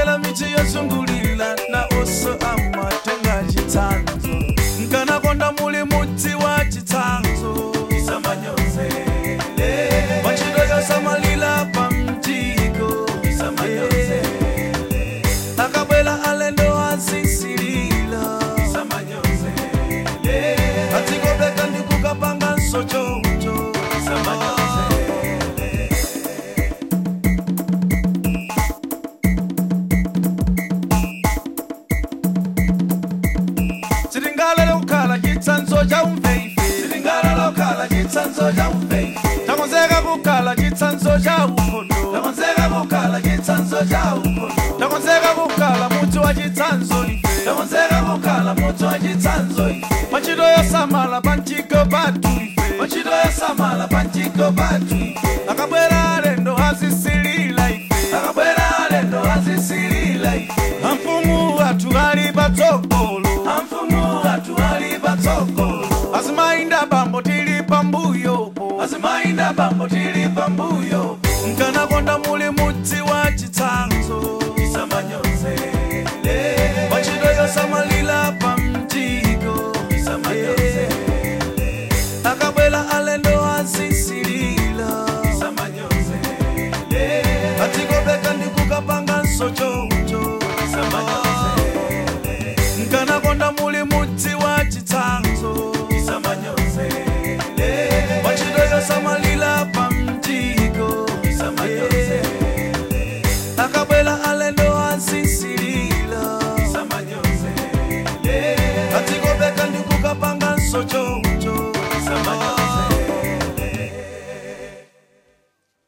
akabwera miti yozungulira na oso amatenga chitsanzo nkanakonda muli mudzi wa chitsanzo machito yosamalira pa mjiko akabwera alendo azisilila atsikopeka ndikukapanga nsochocho sitingalele kukhala chitsanzo cha umveife sitingalele kukhala chitsanzo cha umveife takonzeka kukhala chitsanzo cha ukhondo takonzeka kukhala chitsanzo cha ukhondo takonzeka kukhala muti wa chitsanzo ife takonzeka kukhala muti wa chitsanzo ife machito yosamala panchiko patu ife machito yosamala panchiko patu ife akabwera alendo azisilila ife akabwera alendo azisilila ife amfumu athu ali patsogolo amfumu athu ali patsogolo azimayinda bambo tili pambuyopo azimayinda bambo tili pambuyopo nkanakonda muli mudzi wa